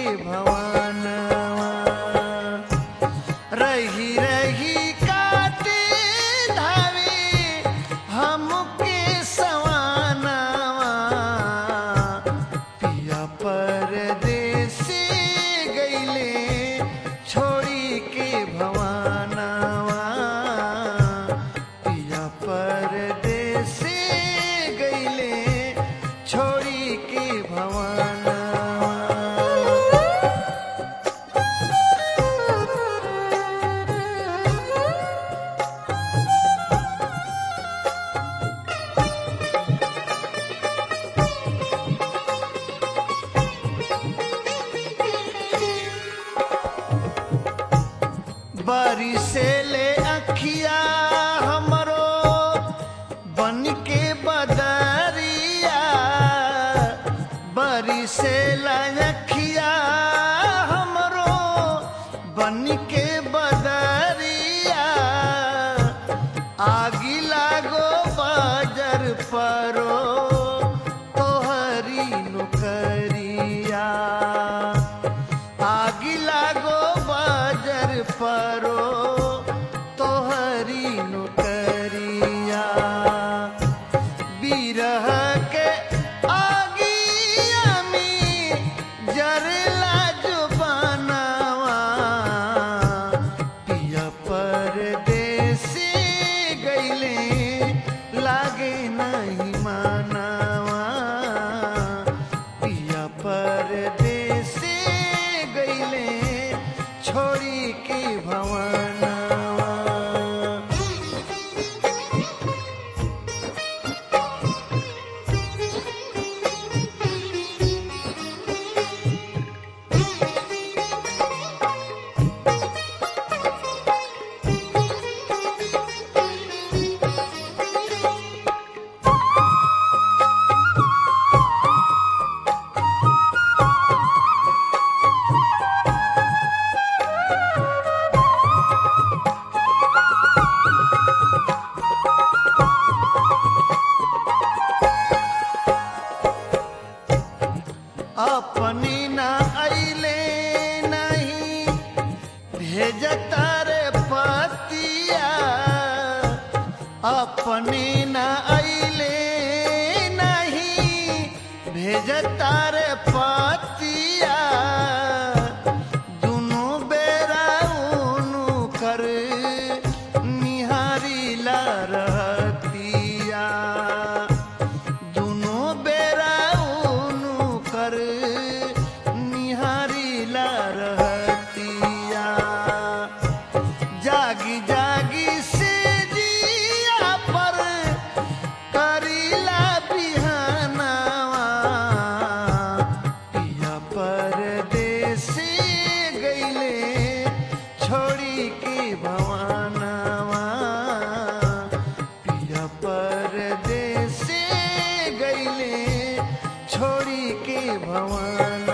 भवनवा रही रही काटे धावे हमके सवानवा पिया परदेसी गईले छोड़ी के भवानवा पिया परदेसी गईले छोड़ी के भवानवा बारी से ले अखिया हमरो बन के बदरिया बारी से ले अखिया हमरो बन के बदरिया आगी लागो बाजर परो तोहरी नुकरिया आगी लागो बाजर परो तोहरी नुकरिया बिरह के आगिया में जरला जुबानवा पिया परदेसी गईले लागे नहीं मानवा पिया परदेसी गईले छोड़ी के भवनवा अपनी न अइले नहीं भेजता रे पतिया अपनी न अइले नहीं भेजता रे पतिया दुनु बेरा उनु कर निहारी ला रहतिया दुनो बेरा उनु कर निहारी ला रहतिया जागी जागी से जिया पर करीला बिहानवा पिया परदेसी गईले छोड़ी के भवानवा पिया परदेसी गईले छोड़ी के भवानवा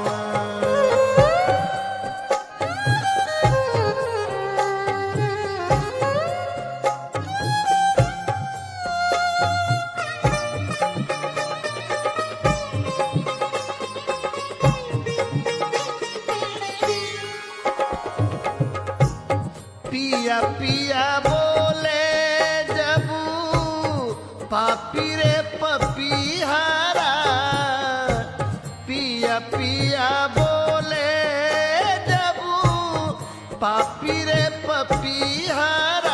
पिया पिया बोले जबू पापी रे पपीहारा पिया पिया बोले जबू पापी रे पपीहारा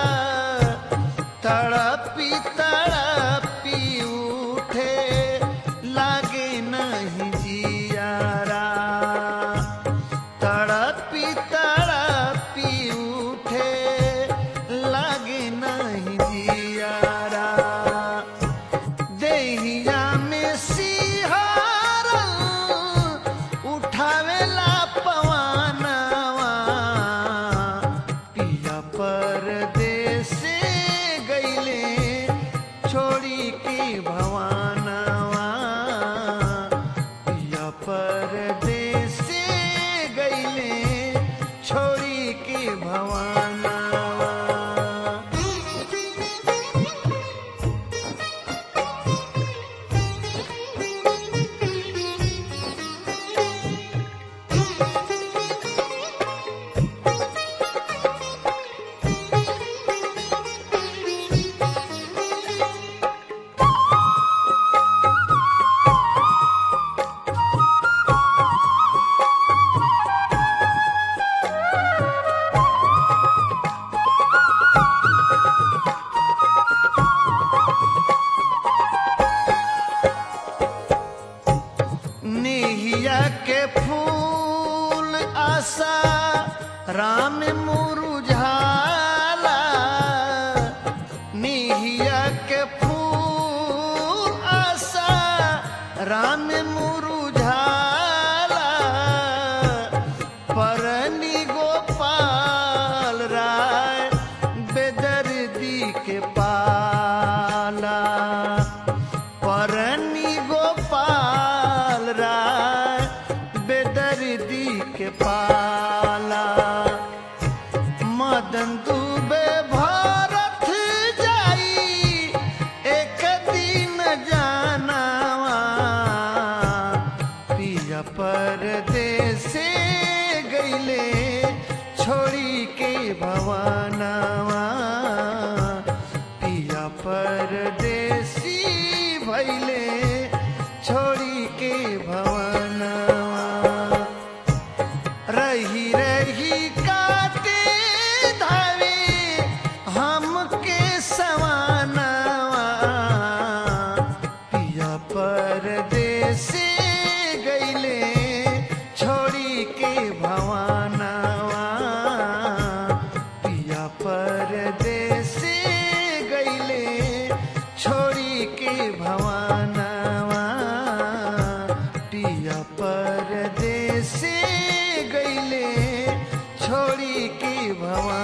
तड़पी तड़पी उठे लागे नहीं जियारा तड़पी तड़पी उठे लागे नहीं जियारा देहिया में सिहारा उठावेला पवानवा पिया परदेसी गईले छोड़ी के भवानवा पिया परदेसी गईले छोड़ी के भवानवा निहिया के फूल आशा राम मुरुझाला निहिया के फूल आशा राम मुरुझाला परनी गोपाल राय बेदर्दी के पाला परनी गोपाल राय बेदर्दी के पाला मदन दुबे भारत जाई एक दिन जानावा पिया परदेसे गईले छोड़ी के भवानावा पिया परदेसी भैले छोड़ी के भवानावा रही रही काटे धावे हमके सवानावा पिया परदेसे गईले छोड़ी के भवानावा पिया परदेसे गईले छोड़ी के भवानावा पिया परदेसे गईले छोड़ी के भवन